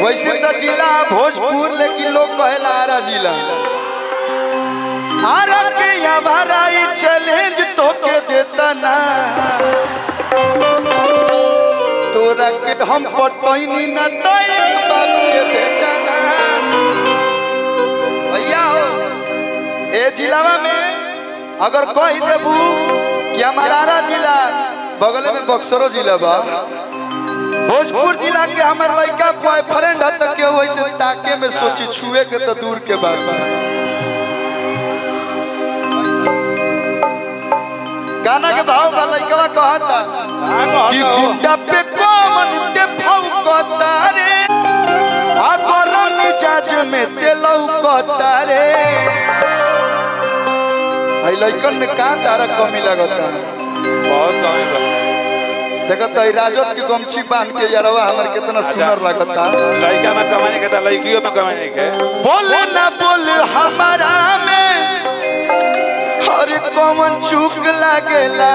वैसे तो जिला भोजपुर लेकिन लोग कहेला आरा जिला आरा के हमारा ई चैलेंज तो के देता ना तोरा के हम पटोइनी ना तो एक बाप के बेटा ना भैया हो ए जिलावा में अगर कह देबू कि हमारा आरा जिला बगल में बक्सरो जिला बा भोजपुर जिला के हमार लड़का बॉयफ्रेंड है तो के वैसे ताके में सोची छुए के तो दूर के बात बा गाना के भाव बा लड़का कहता कि गुंडा पे कौन ते फौकता रे आ गरम मिजाज में ते लौकता रे आई लड़कन में का तारा कमी लगता बहुत कमी बा देखत तो राजद के गमछी बांध के यारवा हमर कितना सुंदर लगता लड़का में कमाने के था लड़कियों में कमाने के बोल ना बोल हमारा में हर कौन चूक लागेला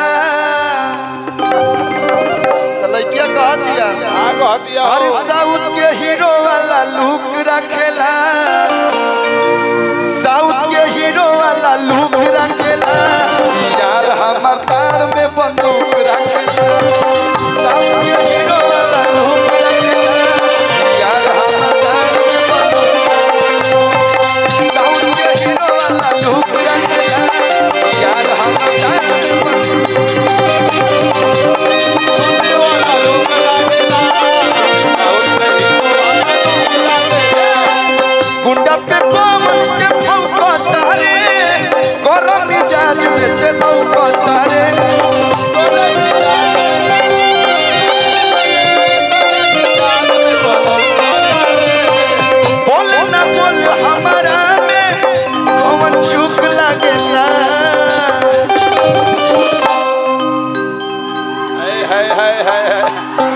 तो लड़किया कह दिया हाँ कह दिया हर हो। साउथ के हीरो वाला लुक रखेला साउथ के हीरो वाला लुक रखेला यार हमर तार में बंदूक रखेला साउथ के हीरो वाला लुक रखेला यार हमर तार में बंदूक साउथ के हीरो वाला लुक रखेला यार हमर तार में बंदूक गुंडा पे कोमल के फौकता रे गरम मिजाज में ते लौकता रे बोल ना बोल हमारा में कौन चुप लागेला हाय हाय हाय हाय हाय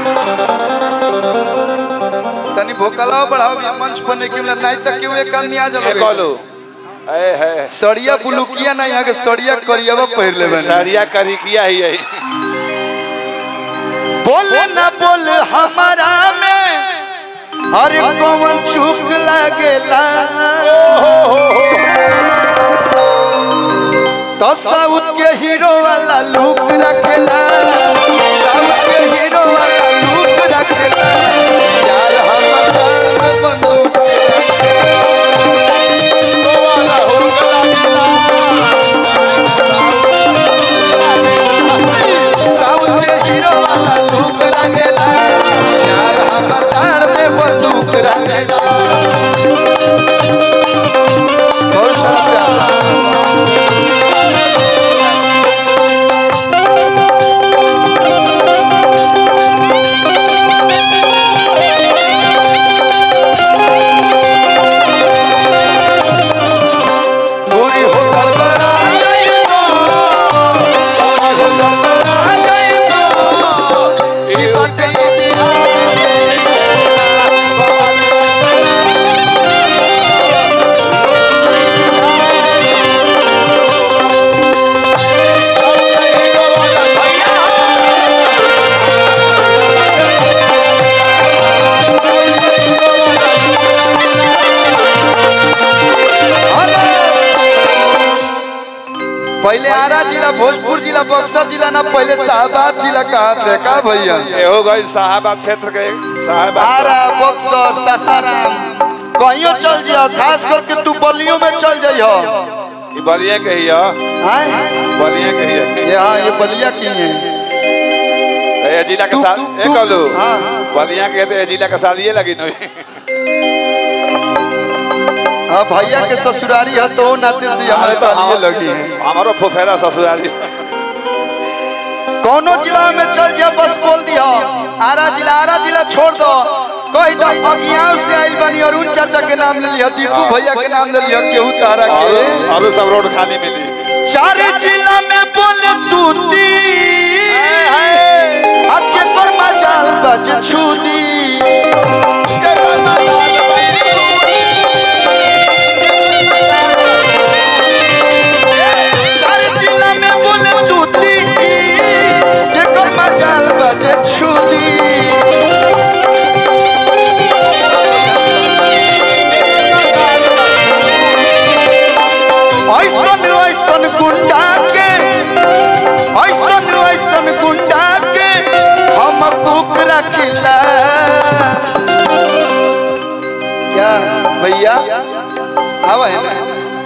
तनी भोकलाओ बढ़ाओ ये मंच पर नहीं कि नहीं तक क्यों एक आदमी आ ए जाओगे बोलो हाय हाय सड़िया बुलुकिया ना यहाँ के सड़िया करियावा पहिर ले बने सरिया करी किया ही है बोल ना बोल हमारा में अरे कौन चुप लागेला तो साउथ के हीरो वाला लुक रखेला साउथ के हीरो वाला लुक रखेला यार हमर दाल में बंदूक साउथ के हीरो वाला लुक रखेला यार हमर दाल में बंदूक रखेला बहुत शुक्रिया पूरी हो गड़बड़ा गई तो पूरी हो गड़बड़ा गई तो ई बाटे पहले आरा जिला भोजपुर जिला बक्सर जिला ना पहले शाहबाद जिला कहा थे का भैया ये हो गई साहबाद क्षेत्र के साहबाद आरा बक्सर सासाराम कहियो चल जियो खास करके तू बलियों में चल जाइयो ये बलिया के ही है हैं बलिया के ही है ये हाँ ये बलिया की है ए जिला के तू- साथ तू- ए तू- कहलू हाँ। बलिया के तो ए जिला के साथ ये लगी नहीं हाँ भैया के ससुरारी है तो नाते से हमारे साथ ये लगी है हमारो फुफेरा ससुराली कौनो जिला में चल जा बस बोल दियो आरा जिला आरा जिला छोड़ दो कोई तो अगियाव से आइल बनी अरुण चाचा के नाम ले लिया दीपू भैया के नाम ले लिया केहू तारा और के और सब रोड खाली मिली चार जिला में बोल तूती आके कर मचाल बज छूदी चार जिला में बोल तूती के कर मचाल बज छूदी आवा है ना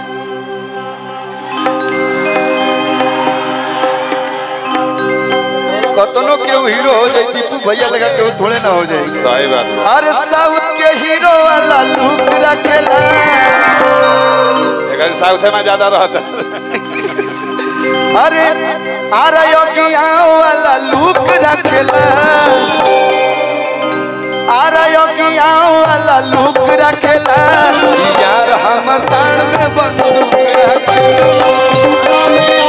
कतनो के हीरो हो जाए दीपू भैया लगा के वो थोड़े ना हो जाएगी सही बात बा। अरे साउथ के हीरो वाला लुक रखेला एकर साउथ में ज्यादा रहता अरे अरे योगिया वाला लुक रखेला अरे योगिया वाला लुक रखेला यार हमर तान में बंदूक रखेला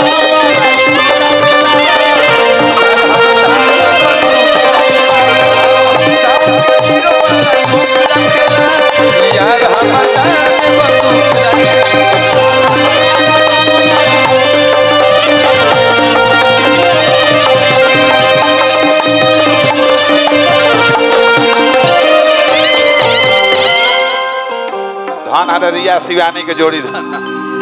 साउथ के हीरो वाला लुक रखेला यार हमर तान में बंदूक रखेला धान हर रिया शिवानी के जोड़ी धान